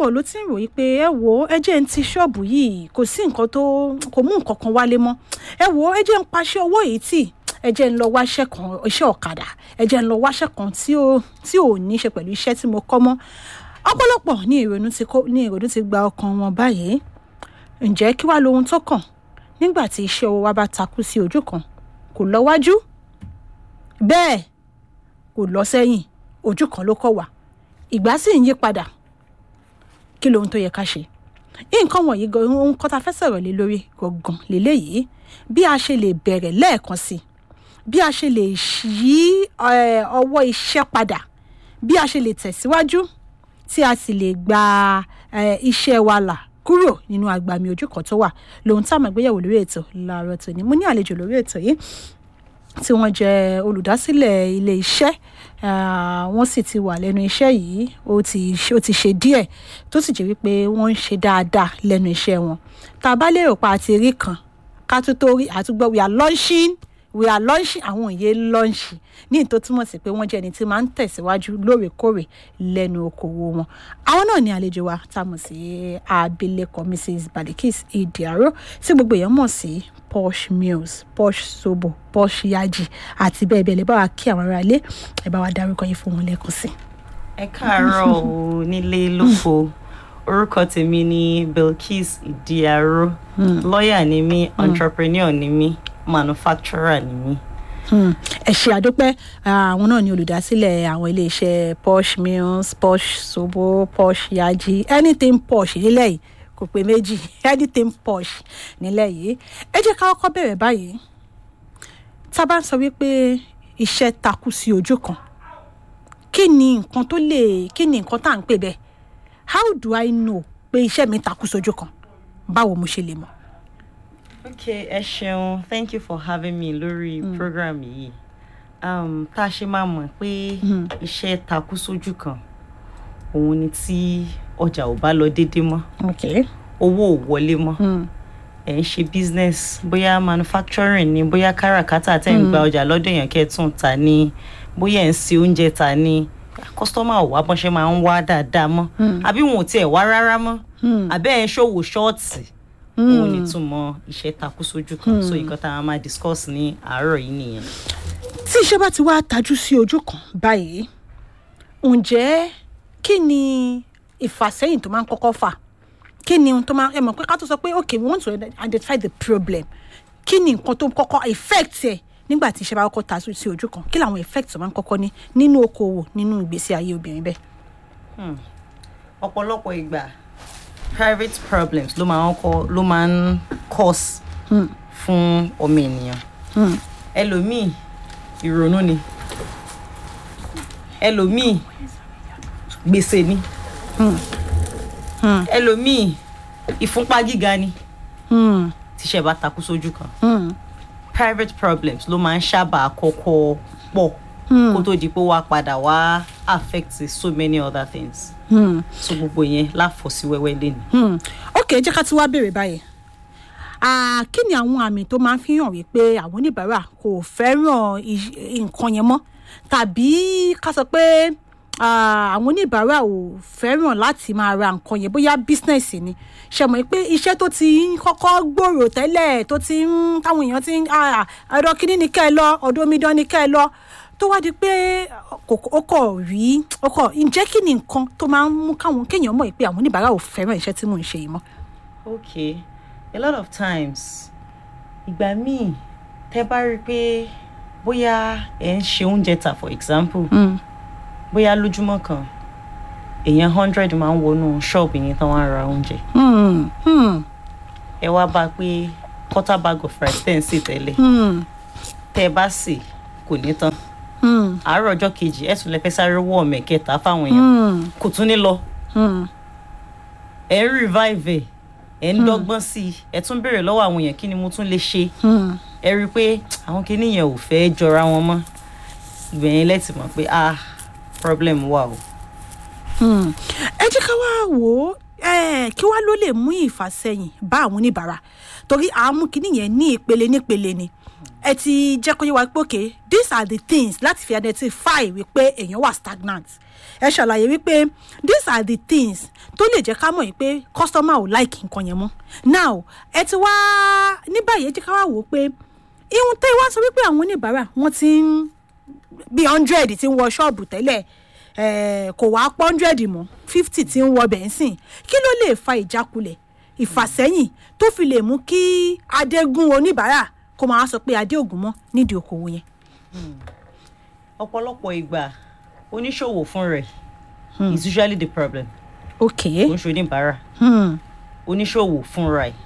ọ̀pọ̀lọpọ̀ ló ti ń ròyìn pé ẹ wo ẹ jẹ́ ń ti ṣọ́ọ̀bù yìí kò sí nǹkan tó kò mú nǹkan kan wálé mọ́ ẹ wo ẹ jẹ́ ń paṣẹ owó yìí tì ẹ jẹ́ ń lọ wáṣẹ́ kan iṣẹ́ ọ̀kadà ẹ jẹ́ ń lọ wáṣẹ́ kan tí ò tí ò ní ṣe pẹ̀lú iṣẹ́ tí mo kọ́ mọ́ ọ̀pọ̀lọpọ̀ ní ìrònú ti kó ní ìrònú ti gba ọkàn wọn báyìí ǹjẹ́ kí wàá lohun tó kàn nígbà tí iṣẹ́ owó wa bá takú sí ojú kan kò lọ wájú bẹ́ẹ̀ kò lọ sẹ́yìn ojú kan ló kọ̀ wá ìgbà sì ń yí padà kí lohun tó yẹ ká ṣe nǹkan wọ̀nyí gan ohun kan tá a fẹ́ sọ̀rọ̀ lé lórí gangan lélẹ́yìí bí a ṣe lè bẹ̀rẹ̀ lẹ́ẹ̀kan sí bí a ṣe lè yí ọwọ́ iṣẹ́ padà bí a ṣe lè tẹ̀síwájú tí a sì lè gba iṣẹ́ wa là kúrò nínú agbami ojú kan tó wà lóhun tá a máa gbéyàwó lórí ètò láàárọ̀ tòní mo ní àlejò lórí ètò yìí tí wọ́n jẹ́ olùdásílẹ̀ ilé iṣẹ́ wọ́n sì ti wà lẹ́nu iṣẹ́ yìí ó ti ó ti ṣe díẹ̀ tó sì jẹ́ wípé wọ́n ń ṣe dáadáa lẹ́nu iṣẹ́ wọn tá a bá lérò pa àti rí kan ká tó tó rí àtúgbọ́ we are launching we are launching àwọn òye lọ́ọ̀ṣì ní ìtò túmọ̀ sí pé wọ́n jẹ́ ẹni tí máa ń tẹ̀síwájú lóòrèkóòrè lẹ́nu okòwò wọn àwọn náà ní àlejò wa tá a mọ̀ sí abilékọ mrs balikis idiaro tí gbogbo èèyàn mọ̀ sí posh meals posh sobo posh yaji àti bẹ́ẹ̀ bẹ́ẹ̀ lè bá wa kí àwọn ará ilé ẹ bá wa dárúkọ yìí fún wọn lẹ́ẹ̀kan sí. ẹ káàárọ̀ o nílé lóko orúkọ tèmi ni bilkis idiaro lọ́ọ̀yà ni mí entrepreneur ni mí manufacturer ni mí. ẹ ṣe àdúpẹ́ àwọn náà ni olùdásílẹ̀ àwọn iléeṣẹ́ posh meals posh sobo posh yaji anything posh nílẹ̀ yìí kò pé méjì anything posh nílẹ̀ yìí ẹ jẹ́ ká kọ́kọ́ bẹ̀rẹ̀ báyìí tá a bá ń sọ wípé iṣẹ́ takú sí ojú kan kí ni nǹkan tó lè kí ni nǹkan tá à ń pè bẹ́ẹ̀ how do I know pé iṣẹ́ mi takú sójú kan báwo mo ṣe lè mọ̀ okay ẹ ṣeun thank you for having me lórí mm. program yìí um, tá a ṣe máa mọ̀ pé iṣẹ́ takú sójú kan òun ni tí ọjà ò bá lọ déédéé mọ́ okay. owó ò wọlé mọ́ ẹ̀ ń ṣe business bóyá manufacturing ni bóyá káràkátà tẹ̀ ń gba ọjà lọ́dọ̀ èèyàn kẹ́tùn ta ni bóyá ẹ̀ ń ṣe oúnjẹ ta ni kọ́sítọ́mà ò wá bọ́n ṣe máa ń wá dáadáa mọ́ àbí wọn ò tiẹ̀ wá rárá mọ́ àbẹ́ ẹ̀ ń ṣòwò ṣọ́ọ̀tì òun ni túmọ̀ iṣẹ́ takú sójú kan so nǹkan tá a máa discuss ní àárọ̀ yìí nìyẹn. tí iṣẹ́ bá ti wá tajú sí ojú kan báyìí ǹjẹ́ kí ni ìfàsẹ́yìn tó máa ń kọ́kọ́ fà kí ni ohun tó máa ẹ mọ̀ pé ká tó sọ pé okay we want to identify the problem kí ni nǹkan tó kọ́kọ́ effect ẹ̀ nígbà tí iṣẹ́ bá kọ́kọ́ tajú sí ojú kan kí làwọn effect tó máa ń kọ́kọ́ ní nínú okòwò nínú ìgbésí ayé obìnrin bẹ́ẹ̀. ọ̀pọ̀lọpọ̀ ìgbà private problems ló máa ń kọ ló máa ń cause mm. fún ọmọ ènìyàn ẹlòmíì ìrònú ni ẹlòmíì gbèsè ni ẹlòmíì ìfúnpá gíga ni tíṣẹ́ bá takú sójú kan private problems ló máa ń sábà kọ́kọ́ pọ̀ kó tó di pé wàá padà wá affect so many other things hmm. so gbogbo yẹn láfọ̀sí wẹ́wẹ́ lẹ́nu. ok jẹ́ ká tí wàá béèrè báyìí kí ni àwọn àmì tó máa ń fi hàn wípé àwọn oníbàárà kò fẹ́ràn nǹkan yẹn mọ́ tàbí ká sọ pé àwọn oníbàárà ò fẹ́ràn láti máa ra nǹkan yẹn bóyá business ni ṣe mọ̀ pé iṣẹ́ tó ti ń kọ́kọ́ gbòòrò tẹ́lẹ̀ tó ti ń táwọn èèyàn ti ń ọ̀dọ̀ kínní ni kẹ́ ẹ lọ ọ̀dọ̀ omidan ni kẹ́ ẹ lọ tó wá di pé ó kọ̀ rí ó kọ̀ ǹjẹ́ kí ni nǹkan tó máa ń mú káwọn kéèyàn mọ̀ pé àwọn oníbàárà ò fẹ́ràn iṣẹ́ tí mò ń ṣe yìí mọ́. okay a lot of times ìgbà míì tẹ́ bá rí i pé bóyá ẹ ń ṣe oúnjẹ tà for example mm. bóyá lójúmọ́ kan èèyàn hundred máa ń wọnú ṣọ́ọ̀bù yẹn tán wá ra oúnjẹ ẹ wá bá a pé quarter bag of rice tẹ́ ń sè tẹ́lẹ̀ tẹ́ ẹ bá sè kò ní tán àárọ̀ ọjọ́ kejì ẹ̀ tún lè fẹ́ sáré wọ́ ọ̀mẹ̀ kẹta fáwọn èèyàn kò tún ní lọ ẹ̀ ń revive ẹ̀ ẹ̀ ń dọ́gbọ́n sí i ẹ̀ tún béèrè lọ́wọ́ àwọn èèyàn kí ni mo tún lè ṣe ẹ rí i pé àwọn kinní yẹn ò fẹ́ jọra wọn mọ́ ìgbẹ̀yìn lẹ́tì mọ̀ pé ah problem wà o. ẹ jẹ́ ká wá wò ó kí wá ló lè mú ìfàsẹ́yìn bá àwọn oníbàárà torí àmú kinní yẹn ní ìpele nípele ni ẹ ti jẹ́ kó yé wa pé okay these are the things láti fi identify wípé èèyàn wà stagnant ẹ ṣàlàyé wípé these are the things tó lè jẹ́ ká mọ̀ yìí pé customer ò like nǹkan yẹn mọ́ now ẹ ti wá ní báyìí ẹ jẹ́ ká wá wò ó pé ihun tẹ́ wá sọ wípé àwọn oníbàárà wọ́n ti ń bí hundred ti ń wọ ṣọ́ọ̀bù tẹ́lẹ̀ eh, kò wá pọ́ hundred mọ́ fifty ti ń wọ bẹ́ńsìn kí ló lè fa ìjákulẹ̀ ìfàsẹ́yìn tó fi lè mú kí adégún oníbàárà kó máa sọ pé adé ògùn mọ́ nídìí okòwò yẹn. ọ̀pọ̀lọpọ̀ ìgbà oníṣòwò fún rẹ̀ is usually the problem ok kò ń ṣe oníbàárà hmm. oníṣòwò fúnra ẹ̀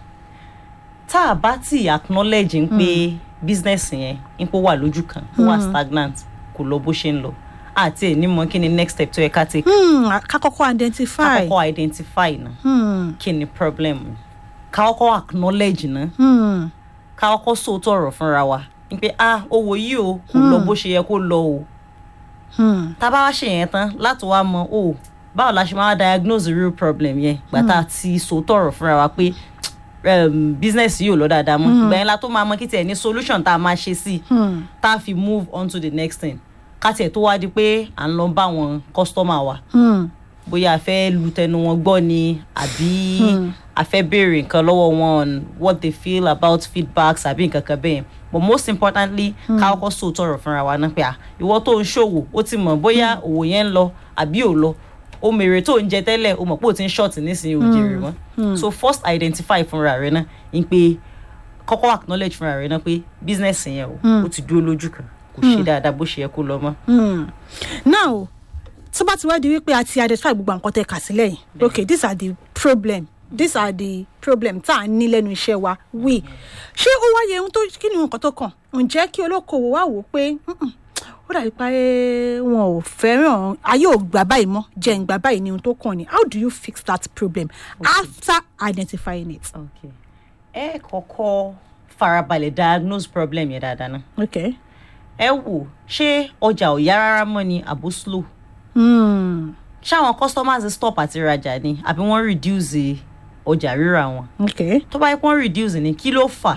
tá a bá ti acknowledge ń pé business yẹn ń pé ó wà lójú kan ó wà stagnant kò lọ bó ṣe ń lọ àti ẹ̀ ní mọ̀ kí ni next step tó yẹ ká take Hmm, ká kọ́kọ́ identify. kọ́kọ́ identify náà Hmm, kí ni problem ká kọ́kọ́ acknowledge náà hmm, ká kọ́kọ́ sòótọ́ ọ̀rọ̀ fúnra wa ń pé ah owó yìí o kò lọ bó ṣe yẹ kó lọ o hmm, tá a bá wá ṣe yẹn tán láti wá mọ o báwo la ṣe máa diagnose the real problem yẹn gbà tá a ti sòótọ́ ọ̀rọ̀ fúnra wa pé um, business yìí ò lọ dáadáa mọ́ ìgbà yẹn la tó máa mọ kí tiẹ̀ ní solution tá a máa ṣe sí hmm, tá a fi move on to the next thing ká tiẹ̀ tó wá di pé à ń lọ bá wọn customer wa hmm, bóyá a fẹ́ lu tẹnu wọn gbọ́ ni àbí a fẹ́ béèrè nǹkan lọ́wọ́ wọn on what they feel about feedbacks àbí nǹkan kan bẹ́ẹ̀ but most importantly ká kọ́kọ́ sòótọ́ ọ̀rọ̀ fúnra wa náà pé à ìwọ tó ń ṣòwò ó ti mọ̀ bóyá òwò yẹn ń lọ àbí ò lọ o mèrè tó ń jẹ tẹ́lẹ̀ o mọ̀ pé o ti ń ṣọ́ọ̀tì nísìnyí o jèrè mọ́ so first identify fúnra rẹ náà ń pé kọ́kọ́ acknowledge fúnra rẹ náà pé business yẹn o ó ti dúró lójú kan kò ṣe dáadáa bó ṣe yẹ kó lọ mọ́. hmm. now tó bá ti wá di wípé a ti identify gbogbo àwọn nǹkan tẹ́ kà sílẹ̀ yìí ok these are the problem these are the problem tá a ní lẹ́nu iṣẹ́ wa we ṣé ó wáyé ohun tó kí ni nǹkan tó kàn ǹjẹ́ kí olókoòwò wá wò ó pé "Mm-mm, ó dàbí pé wọn ò fẹ́ràn ayé ò gbà báyìí mọ́ jẹ́ ń gbà báyìí ni ohun tó kàn ni how do you fix that problem after identifying it. okay ẹ kọ́kọ́ farabalẹ̀ diagnose problem yẹn dáadáa náà okay. ẹ wò ṣé ọjà ò yá rárá mọ́ ni àbó slow Hmm. ṣáwọn customers stop àti rajà ni àbí wọ́n reduce ọjà rírà wọn okay. tó bá yẹ kí wọ́n reduce ni kí ló fà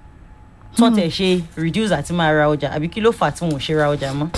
tó tẹ̀ ṣe reduce àti máa ra ọjà àbí kí ló fà tí wọn ò ṣe ra ọjà mọ́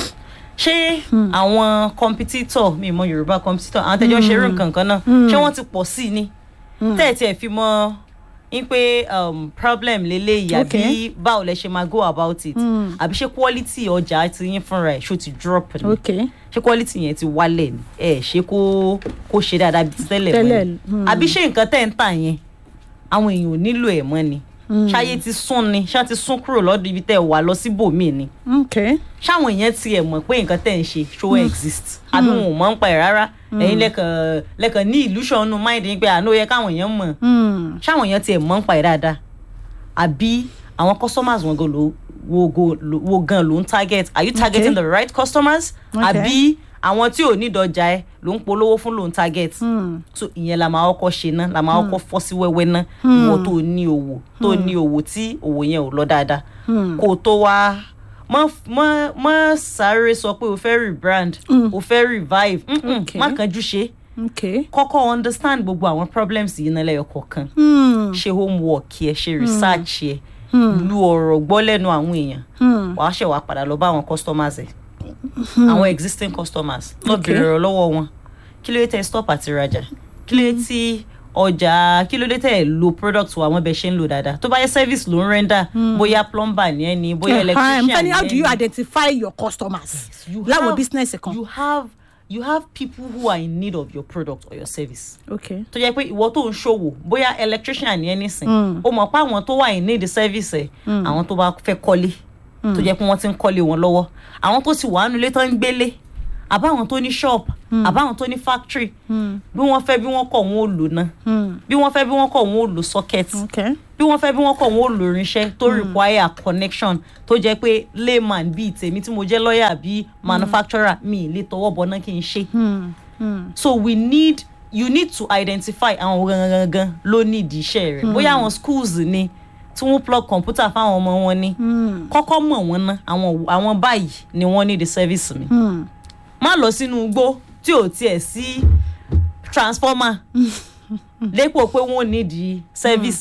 ṣé àwọn competitor mi mọ yorùbá competitor àwọn tẹjọ ṣe irú nǹkan kan náà ṣé wọ́n ti pọ̀ sí i ni tẹ́ẹ̀tì ẹ̀ fi mọ ń pé um, problem leléyìí àbí Okay. báwo lẹ ṣe máa go about it àbí ṣé quality ọjà ti yín fúnra ẹ̀ ṣó ti drop ni okay. ṣé quality yẹn ti wálẹ̀ ni ẹ ṣe kó kó ṣe dáadáa bíi ti tẹ́lẹ̀ mọ́ Tẹ́lẹ̀, ni hmm. àbí ṣé nǹkan tẹ́ ń tà yẹn àwọn èèyàn ò nílò ẹ̀ mọ́ ni ṣáyé ti sún ni ṣá ti sún kúrò lọ́dọ̀ ibi tẹ́ ẹ wà lọ síbòmíì ni okay. ṣáwọn èèyàn ti ẹ̀ mọ̀ pé nǹkan tẹ́ ń ṣe ṣó exist àbí wọn ò mọ̀ ń pa ẹ̀ rárá ẹ̀yin lẹ́kàn lẹ́kàn ní illusion nù mind yín pé àná ó yẹ káwọn èèyàn mọ̀ Hmm. ṣáwọn èèyàn ti ẹ̀ mọ̀ ń pa ẹ̀ dáadáa àbí àwọn customers wọn gan ló wo go lo- wo gan ló ń target are you targeting Okay. the right customers Okay. àbí àwọn tí ò ní ìdọjà ẹ ló ń polówó fún ló ń target Hmm. so ìyẹn la máa kọ́kọ́ ṣe ná la máa kọ́kọ́ fọ́ sí wẹ́wẹ́ ná ìwọ tó ní owó tó ní owó tí owó yẹn ò lọ dáadáa kó o tó wá mọ mọ mọ sáré sọ pé o fẹ́ rebrand o fẹ́ revive Mm-mm, Okay. má kánjú ṣe okay. kọ́kọ́ understand gbogbo àwọn problems yìí náà lẹ́yọ kọ̀ọ̀kan Hmm. ṣe homework yẹ ṣe research yẹ lu ọ̀rọ̀ gbọ́ lẹ́nu àwọn èèyàn Hmm. wàá ṣẹ̀ wá padà lọ bá àwọn customers ẹ̀ àwọn existing customers lọ Okay. bèrè ọ̀rọ̀ lọ́wọ́ wọn kí ló dé tẹ́ stop àti rajà kí ló dé tí ọjà kí ló dé tẹ́ lo product wa wọn bẹ ṣe ń lò dáadáa tó bá yẹ service ló ń render bóyá plumber ni ẹ ni bóyá electrician Fẹ́ni, ni how ẹ do you ni. identify your customers? You láwọn have- business kan. you have you have people who are in need of your product or your service okay. tó jẹ́ pé ìwọ tó ń ṣòwò bóyá electrician ni ẹ nísìn ó mọ̀ pé àwọn tó wà in need service ẹ̀ àwọn tó bá fẹ́ kọ́lé tó jẹ́ pé wọ́n ti ń kọ́lé wọn lọ́wọ́ àwọn tó ti wà nulẹ̀ tó ń gbélé àbáwọn tó ní shop àbáwọn tó ní factory bí wọ́n fẹ́ bí wọ́n kọ̀ wọ́n ò lò náà Hmm. bí wọ́n fẹ́ bí wọ́n kọ̀ wọ́n ò lò socket okay. bí wọ́n fẹ́ bí wọ́n kọ̀ wọ́n ò lò irinṣẹ́ tó require connection tó jẹ́ pé layman bíi tèmi tí mo jẹ́ lawyer bíi manufacturer mi ì lè tọwọ́ bọ náà kí n ṣe Hmm. Hmm. so we need you need to identify àwọn gangan ló need iṣẹ́ rẹ̀ bóyá àwọn schools ni tí wọ́n plug computer fáwọn ọmọ wọn ni Hmm. kọ́kọ́ mọ̀ wọ́n ná àwọn àwọn báyìí ni wọ́n need the service mi Hmm. má lọ sínú igbó tí ò tiẹ̀ sí transformer dépò pé wọ́n need the service ẹ̀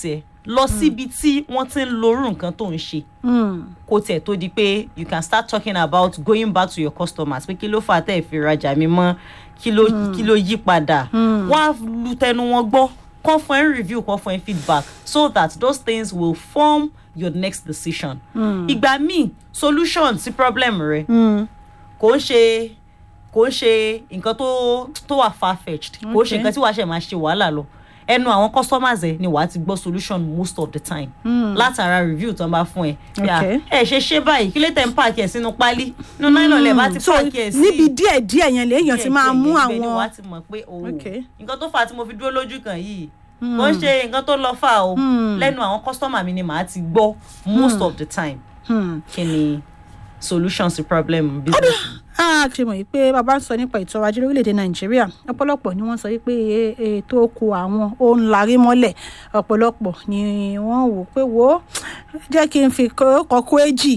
lọ síbi tí wọ́n ti ń lorú nǹkan tó ń ṣe kó tiẹ̀ tó di pé you can start talking about going back to your customers pé kí ló fà tẹ́ ẹ̀ fi rajà mi mọ́ kí ló kí ló yí padà wọ́n á lu tẹnu wọn gbọ́ kàn fún ẹ review kàn fún ẹ feedback so that those things will form your next decision. ìgbà míì solution sí problem rẹ kò ń ṣe kò ń ṣe nǹkan tó tó wà far fetched kò ń ṣe Okay. nǹkan tí wàá ṣe máa ṣe wàhálà lọ ẹnu àwọn customers ẹ ni wàá ti gbọ́ solution most of the time látara review tó ń bá fún ẹ bí a Okay. ẹ ṣe ṣe báyìí kí ló tẹ̀ ń pààkì ẹ̀ sínú pálí nínú nylon lẹ̀ bá ti so pààkì ẹ̀ sí níbi díẹ̀ díẹ̀ yẹn lèèyàn ti máa mú díẹ̀ díẹ̀ ni àwọn wàá ti mọ̀ pé o Okay. nǹkan tó fà á tí mo fi dúró lójú kan yìí kò ń ṣe nǹkan tó lọ fà o lẹ́nu àwọn customer mi ni màá ti gbọ́ most of the time Hmm. kí ni solution sí problem business mi. a ṣe mọ̀ yìí pé bàbá ń sọ nípa ètò ọrọ̀ ajé lórílẹ̀‐èdè nàìjíríà ọ̀pọ̀lọpọ̀ ni wọ́n sọ yìí pé e- ètò oko àwọn ó ń larí mọ́lẹ̀ ọ̀pọ̀lọpọ̀ ni wọ́n wò pé wò ó jẹ́ kí n fi kọ́kọ́ èjì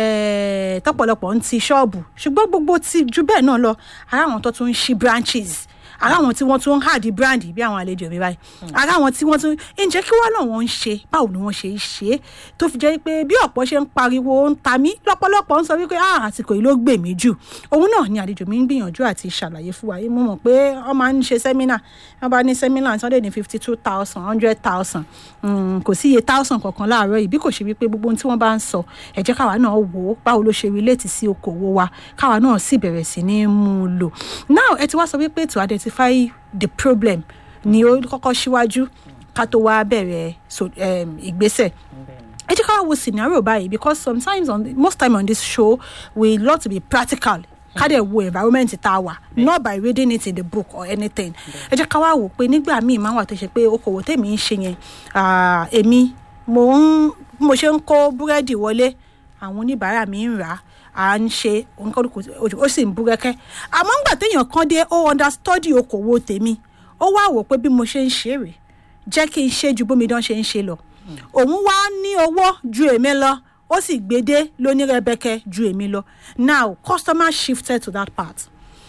eh, tọ́pọ̀lọpọ̀ ń ti ṣọ́ọ̀bù ṣùgbọ́n gbogbo ti ju bẹ́ẹ̀ náà lọ ara àwọn tó tún ń ṣí branches ara àwọn tí wọ́n tún ń hàdí brand bí àwọn àlejò mi báyìí ara àwọn tí wọ́n tún ǹjẹ́ kí wọ́n náà wọ́n ń ṣe báwo ni wọ́n ṣe ń ṣe é tó fi jẹ́ pé bí ọ̀pọ̀ ṣe ń pariwo ń ta mí lọ́pọ̀lọpọ̀ ń sọ wípé ah àsìkò yìí ló gbè mí jù òun náà ni àlejò mi ń gbìyànjú àti ṣàlàyé fún wa mo mọ̀ pé wọ́n máa ń ṣe sẹ́mínà wọ́n bá ní sẹ́mínà sunday ní fifty two thousand hundred thousand kò sí iye thousand kankan láàárọ̀ yìí bí kò ṣe wípé gbogbo ohun tí wọ́n bá ń sọ ẹ jẹ́ káwa náà wò ó báwo ló ṣe relate sí okòwò wa káwa náà sì bẹ̀rẹ̀ sí ní mú un lò now ẹ ti wá sọ wípé to identify the problem ni ó kọ́kọ́ síwájú ká tó wá bẹ̀rẹ̀ so, um, ìgbésẹ̀ ẹ jẹ́ ká wá wo scenario báyìí because sometimes on the, most time on this show we love to be practical ká dẹ̀ wo environment tá a wà not by reading it in the book or anything ẹ jẹ́ ká wá wò pé nígbà míì máa wà tó ṣe pé okòwò tèmi ń ṣe yẹn ah, èmi mo ń mo ṣe ń kó búrẹ́dì wọlé àwọn oníbàárà mi ń rà á à ń ṣe òǹkọ́dùkù ó sì ń búrẹ́kẹ́ àmọ́ ńgbà téèyàn kan dé ó understudy okòwò tèmi ó wá wò pé bí mo ṣe ń ṣe rèé jẹ́ kí n ṣe ju bómi dán ṣe ń ṣe lọ òun wá ní owó ju èmi lọ ó sì gbédé lónírẹ̀bẹ̀kẹ̀ ju èmi lọ now customer shifted to that part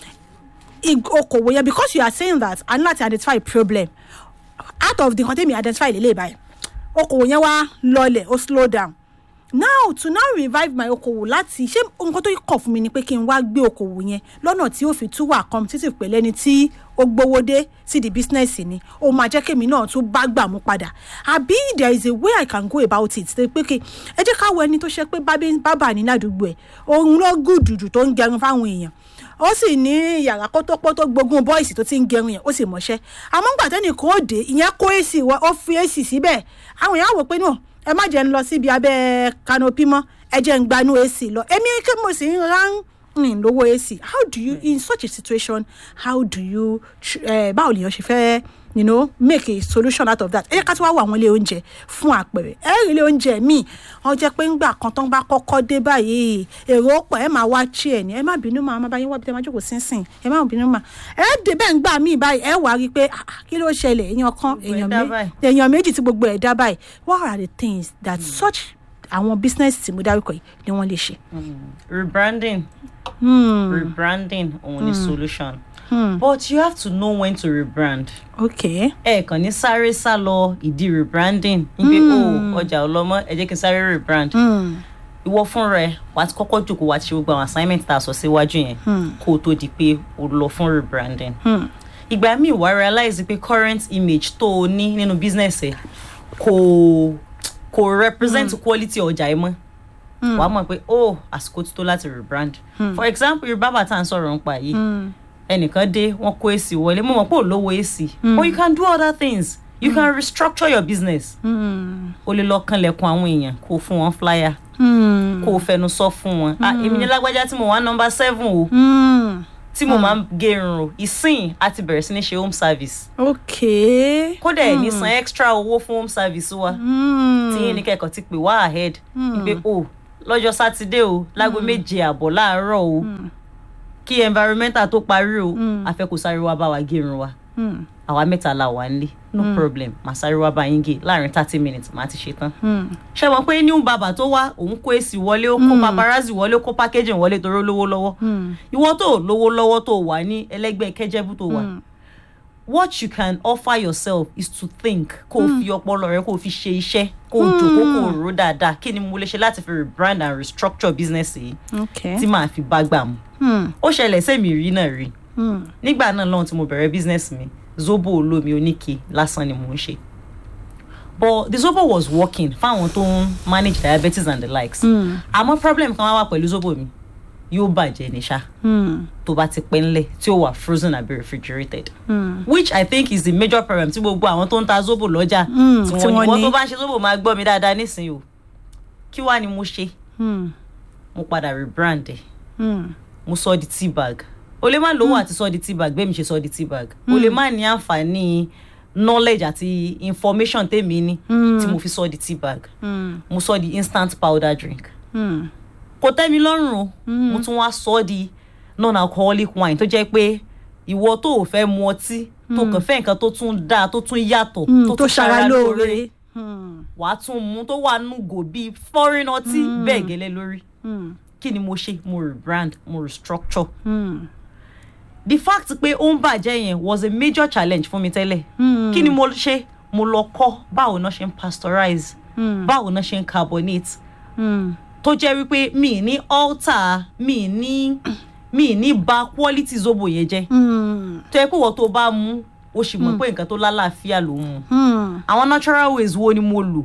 Ig- okòwò yẹn because you are saying that i need láti identify problem out of the nǹkan tẹ́mi identify lélẹ̀ báyìí okòwò yẹn wá lọlẹ̀ ó slow down now to now revive my okòwò láti ṣé nǹkan tó kọ̀ fún mi ni pé kí n wá gbé okòwò yẹn lọ́nà tí ó fi tún wà competitive pẹ̀lú ẹni tí ó gbowó dé sí the business ni ó máa jẹ́ kémi náà tún bá gbà mú padà àbí there is a way i can go about it ṣe pé kí ẹ jẹ́ ká wo ẹni tó ṣe pé bábí- bábà ní ládùúgbò ẹ̀ òun ló gùdùdù tó ń gẹrun fáwọn èèyàn ó sì ní yàrá kótópótó gbógun bọ́ìsì tó ti ń gẹrun yẹn ó sì mọ̀ṣẹ́ àmọ́ ńgbà tẹ́nì kan ó dé ìyẹn kó èsì wá ó fi èsì síbẹ̀ àwọn èèyàn á wò pé náà ẹ má jẹ́ ń lọ síbi abẹ́ kanopi mọ́ ẹ jẹ́ ń gbanú èsì lọ èmi kí mo sì ń rán ń lówó èsì how do you in such a situation how do you tr- eh, báwo lèèyàn ṣe fẹ́ you know make a solution out of that ẹ jẹ́ ká tí wàá wọ àwọn ilé oúnjẹ fún àpẹẹrẹ ẹ rí ilé oúnjẹ míì wọ́n jẹ́ pé ńgbà kan tó ń bá kọ́kọ́ dé báyìí èrò pọ̀ ẹ máa wá chi ẹ̀ ní ẹ má bínú máa má bá yín wá bí ẹ má jókòó sínsìn ẹ má bínú máa ẹ dé bẹ́ẹ̀ ń gbà míì báyìí ẹ wàá rí i pé ah, ah, kí ló ṣẹlẹ̀ èèyàn kan Gbogbo ẹ̀ èèyàn dá mé- báyìí. èèyàn méjì tí gbogbo ẹ̀ dá báyìí what are the things that such àwọn business tí mo dárúkọ yìí ni wọ́n lè ṣe. rebranding Hmm, rebranding òun ni solution but you have to know when to rebrand okay. ẹ kàn ní sáré sá lọ ìdí rebranding níbi o ọjà ọlọmọ ẹ jẹ́ kí n sáré rebrand Hmm, ìwọ fún rẹ wà á ti kọ́kọ́ jókòó wà á ti ṣe gbogbo àwọn assignment tá a sọ síwájú yẹn kó o tó di pé o lọ fún rebranding hmm, ìgbà míì wàá realize pé current image tó o ní nínú business ẹ kò kò represent quality ọjà ẹ mọ́ wàá mọ̀ pé oh àsìkò ti tó láti rebrand for example yorùbá bàtà ń sọ̀rọ̀ nípa yìí hmm, ẹnìkan dé wọn kó èsì wọlé mo mọ̀ pé ò lówó èsì but you can do other things you can restructure your business hmm, o lè lọ kanlẹ̀kùn àwọn èèyàn kó o fún wọn flyer hmm, kó o fẹnu sọ fún wọn ah èmi ní lágbájá tí mo wá number seven o hmm. tí mo máa ń gé irun o ìsìn àti bẹ̀rẹ̀ sí ní ṣe home service okay. kódà ẹ̀ ní san extra owó fún home service wa Hmm, tí yín ní kẹ́kọ̀ọ́ ti pè wá ahead pé o lọ́jọ́ sátidé o láago méje àbọ̀ láàárọ̀ o kí environmental tó parí o àfẹ́kù sáré wá bá wa gé irun wa hmm, àwa mẹ́ta la wà nílé no problem màá sáré wá bá yín gé láàrin thirty minutes màá ti ṣe tán hmm. ṣé wọn pé new bàbà tó wá òun kó èsì wọlé ó kó paparazzi wọlé ó kó packaging wọlé torí ó lówó lọ́wọ́ ìwọ tó lówó lọ́wọ́ tó wà ní ẹlẹ́gbẹ́ kẹ́jẹ́bù tó wà what you can offer yourself is to think kó o fi ọpọlọ rẹ kó o fi ṣe iṣẹ́ kó o jòkó kó o rò dáadáa kí ni mo lè ṣe láti fi rebrand and restructure business yìí okay. tí màá fi bá gbà mu Hmm. ó ṣẹlẹ̀ sẹ́mi rí náà rí Hmm. nígbà náà lọ́hùn tí mo bẹ̀rẹ̀ business mi zobo olómi oníke lásán ni mò ń ṣe but the zobo was working fáwọn tó ń manage diabetes and the likes Hmm. àmọ́ problem kan wá wà pẹ̀lú zobo mi yóò bàjẹ́ ní ṣá Hmm. tó bá ti pẹ́ ńlẹ̀ tí ó wà frozen àbí refrigerated Hmm. which i think is the major problem tí gbogbo àwọn tó ń ta zobo lọ́jà Mm, tí tí wọ́n ní wọ́n wọ́n ní. tó bá ń ṣe zobo máa gbọ́ mi dáadáa nísìnyí o kí wàá ni mo ṣe Hmm. mo padà rebrand ẹ̀ Hmm. mo sọ di tea bag o lè má lówó àti sọ di tea bag bẹ́ẹ̀ mi ṣe sọ di tea bag o lè má ní àǹfààní knowledge àti information tèmi ní Mm. tí mo fi sọ di tea bag Hmm. mo sọ di instant powder drink Hmm. kò tẹ́ mi lọ́rùn o mo tún wá sọ di non-alcoholic wine tó jẹ́ pé ìwọ tó ò fẹ́ mu ọtí tó kàn fẹ́ nǹkan tó tún dáa tó tún yàtọ̀ Hmm. tó tó tún ṣara lóore. Hmm. wàá tún mu tó wà nùgò bíi foreign ọtí bẹ́ẹ̀ gẹ́lẹ́ lórí Hmm. kí ni mo ṣe mo rebrand mo restructure Hmm. the fact pé ó ń bàjẹ́ yẹn was a major challenge fún mi tẹ́lẹ̀ Hmm. kí ni mo ṣe mo lọ kọ́ báwo náà ṣe ń pasteurize Hmm. báwo náà ṣe ń carbonate Hmm. tó jẹ́ wípé mi ní alter mi ní mi ní ba quality zobo yẹn jẹ́ Hmm. tó yẹ pé wọ́n tó bá mú o sì mọ̀ pé nǹkan tó lálàáfíà ló ń mu Hmm. àwọn natural ways wo ni mo lò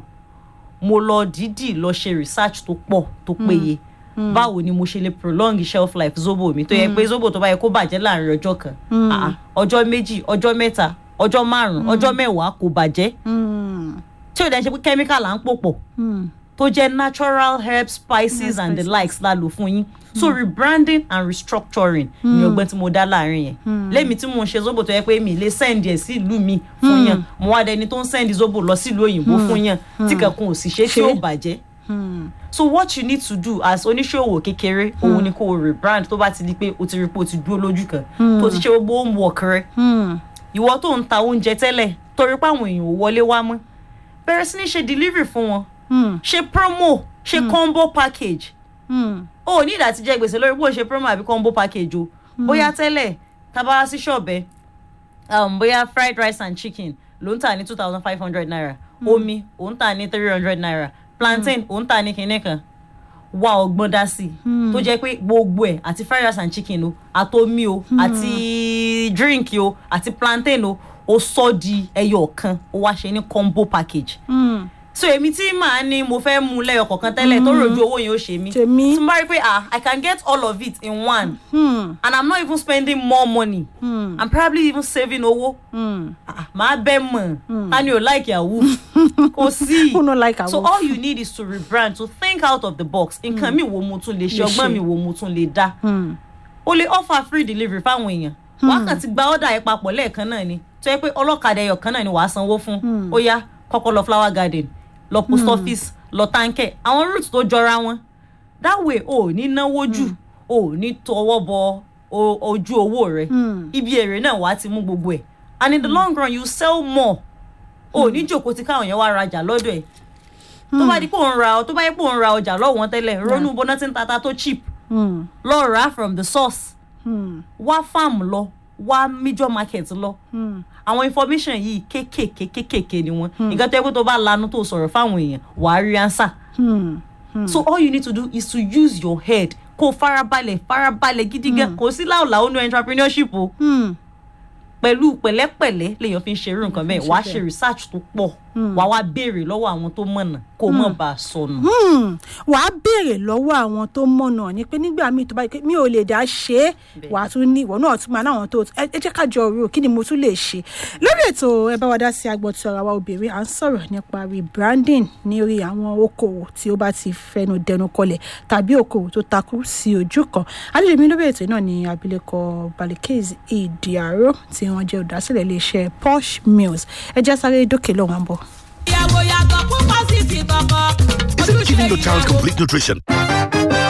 mo lọ dídì lọ ṣe research tó pọ̀ tó péye báwo ni mo ṣe lè prolong shelf life zobo mi tó yẹ pé zobo tó bá yẹ kó bàjẹ́ láàrin ọjọ́ kan ah, ah, ọjọ́ méjì ọjọ́ mẹ́ta ọjọ́ márùn-ún ọjọ́ mẹ́wàá kò bàjẹ́ Hmm. tí ò dẹ́ ṣe pé chemical à ń pò pọ̀ Hmm. tó jẹ́ natural herbs spices and the likes la lò fún yín so rebranding and restructuring ni ọgbọ́n tí mo dá láàrin yẹn lẹ́mi tí mo ń ṣe zobo tó yẹ pé mi lè send ẹ̀ sí ìlú mi fún yàn mo wá dẹni tó ń send zobo lọ sí ìlú òyìnbó fún yàn tí kankan ò sì ṣe tí ó bàjẹ́ Hmm. so what you need to do as oníṣòwò kékeré òun ni kó o rebrand tó bá ti di pé o ti rí pé o ti dúró lójú kan tó ti ṣe gbogbo homework rẹ Hmm. ìwọ tó ń ta oúnjẹ tẹ́lẹ̀ torí pé àwọn èèyàn ò wọlé wá mọ́ bẹ̀rẹ̀ sí ní ṣe delivery fún wọn Hmm. ṣe promo ṣe combo package Hmm. o ò ní ìdá ti jẹ gbèsè lórí bó o ṣe promo àbí combo package o bóyá tẹ́lẹ̀ tábà wá sí ṣọ̀bẹ um, bóyá fried rice and chicken ló ń tà ní two thousand five hundred naira omi ò ń tà ní three hundred naira plantain ò ń tà ní kinní kan wá ọgbọ́n dá sí i tó jẹ́ pé gbogbo ẹ̀ àti fried rice and chicken o àtomi o àti drink o àti plantain o ó sọ di ẹyọ kan ó wá ṣe ní combo package Hmm. so èmi tí màá ní mo fẹ́ mú lẹ́yọ kọ̀ọ̀kan tẹ́lẹ̀ tó rojú owó yẹn ó ṣe mí Tèmi. tí mo bá rí pé ah i can get all of it in one Hmm. and i'm not even spending more money Hmm. i'm probably even saving owó Hmm. ah màá bẹ́ mọ̀ ta ni ò like yahoo kò sí Who no like so awoof? all you need is to rebrand to think out of the box nǹkan mi wo mo tún lè ṣe Lè ọgbọ́n ṣe. mi wo mo tún lè dá Hmm. o lè offer free delivery fáwọn èèyàn wàá kàn ti gba ọ́dà ẹ̀ papọ̀ lẹ́ẹ̀kan náà ni tó yẹ pé ọlọ́kadà ẹyọ kan náà ni wàá sanwó fún ó yá kọ́kọ́ lọ flower garden lọ post office lọ táǹkẹ̀ àwọn route tó jọra wọn that way o ò ní náwó jù o ò ní tọwọ́ bọ o- ojú owó rẹ Hmm. ibi èrè náà wàá ti mú gbogbo ẹ̀ and in the long run you sell more o ò ní jòkó tí káwọn yẹn wá rajà lọ́dọ̀ ẹ̀ tó bá di pé òun ra tó bá yẹ pé òun ra ọjà lọ́wọ́ wọn tẹ́lẹ̀ ronú bọ́nà tí ń tata tó cheap Hmm. lọ rà á from the source Hmm. wá farm lọ wá major market lọ Hmm. àwọn information yìí kéékèèké kéékèèké ni wọn nǹkan tó yẹ pé tó bá lanu tó sọ̀rọ̀ fáwọn èèyàn wàá rí answer Hmm. so all you need to do is to use your head kó o farabalẹ̀ farabalẹ̀ gidi gan kò sí láòláò nínú entrepreneurship o Hmm. pẹ̀lú pẹ̀lẹ́pẹ̀lẹ́ lèèyàn fi ń ṣerú nǹkan bẹ́ẹ̀ fi ń wàá ṣe ṣe research tó pọ̀ wàá wá béèrè lọ́wọ́ àwọn tó mọ̀nà kó o mọ̀ bá a sọnù. Hmm. wàá béèrè lọ́wọ́ àwọn tó mọ̀nà ni pé nígbà míì tó bá yẹ pé mi ò lè dá ṣe é Bẹ́ẹ̀. wàá tún ní ìwọ náà tún máa náwọn tó ẹ ẹ jẹ́ ká jọ rò kí ni mo tún lè ṣe lórí ètò ẹ bá wa dá sí agbọ̀n tí ọ̀rọ̀ wa obìnrin à ń sọ̀rọ̀ nípa rebranding ní orí àwọn okòwò tí ó bá ti fẹnu dẹnu kọlẹ̀ tàbí okòwò tó takú sí ojú kan àlejò mi lórí ètò náà ni abilékọ balikez ìdíàró tí wọ́n jẹ́ olùdásílẹ̀ iléeṣẹ́ posh mills ẹ já sáré dókè lọ́wọ́ à ń bọ̀. ìyàwó yàtọ̀ púpọ̀ sí ti kọ̀kọ̀. Isn't giving your child complete nutrition